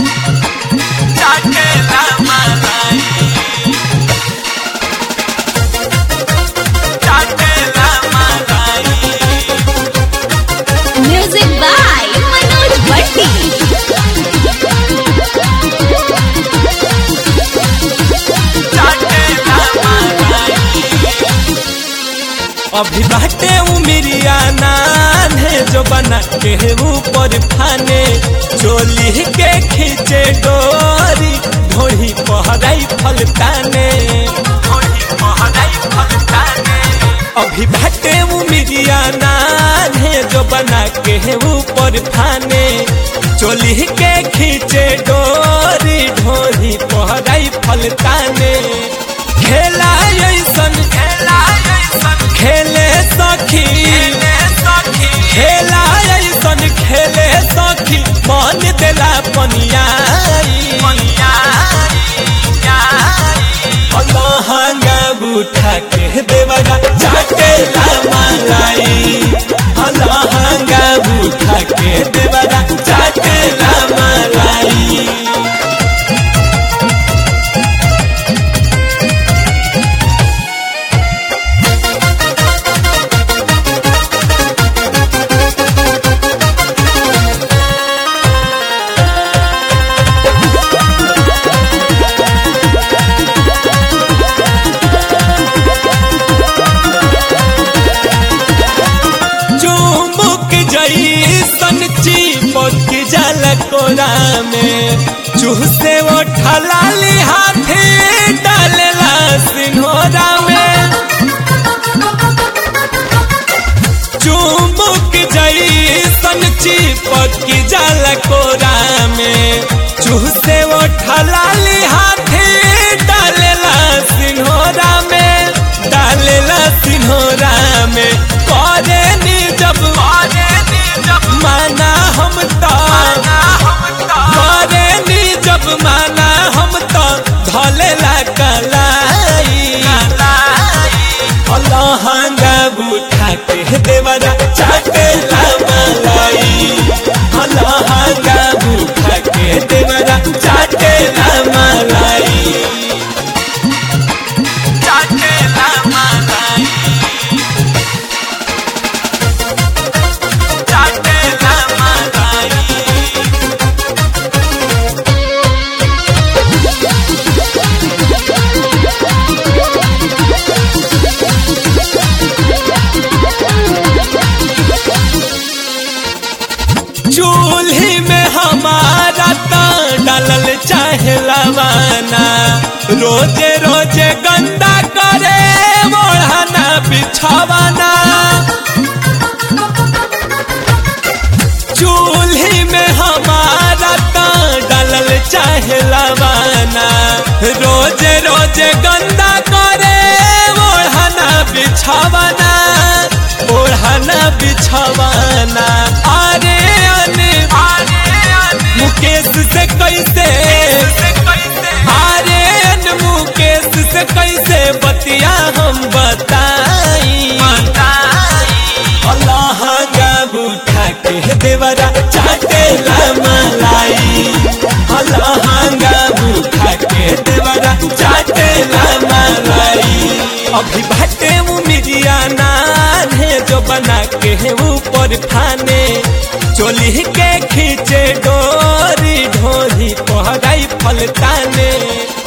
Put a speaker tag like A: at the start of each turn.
A: चाटेला मलाई चाटेला मलाई
B: Music by Manoj Bhatti.
A: चाटेला मलाई अभी बाटे उमिरिया नान्हे जो बना के ऊपर फाने चोली के खींचे डोरी ढोही पहराई फलताने ढोही पहराई फलताने अभी बाटे उमिरिया नान्हे जो बना के ऊपर फाने चोली के खींचे डोरी ढोही पहराई फलताने खेला ऐसन खेला ऐसन खेले सखी खेला ऐसन खेले सखी मन देला पनियाई लहंगा उठा के देवगा चाटेला मलाई लहंगा उठा के देवगा चाटेला मलाई चुमुक जैसन चिपक जल कोरा में चूसे वो ठलाली हाथे डालला सिन्होरा में चुमुक जैसन चिपक जल कोरा में चूसे वो ठलाली हाथे डालला सिन्होरा में डालला सिन्होरा में करे नी जब माना हम तो करे नी जब माना हम तो धलेला कलाई लहंगा उठा के देवरा चाटेला मलाई लहंगा उठा के देवरा चाटेला मलाई चाटेला मलाई चाटेला मलाई चूल्ही में हमारा तो डालल चाहे लवाना रोजे रोजे गंदा करे ओढ़ाना बिछावाना चूल्ही में हमारा तो डालल चाहे लवाना रोजे रोजे गंदा करे ओढ़ाना बिछावाना ओढ़ाना बिछावाना अरे अने मुकेश से कैसे अरे अन मुकेश से कैसे बतिया हम बताई लहंगा उठा के देवरा चाटेला मलाई लहंगा उठा के देवरा चाटेला मलाई अभी बाटे उमिरिया नान्हे जो बना के ऊपर फाने चोली के खींचे डोरी ढोली पहराई फलताने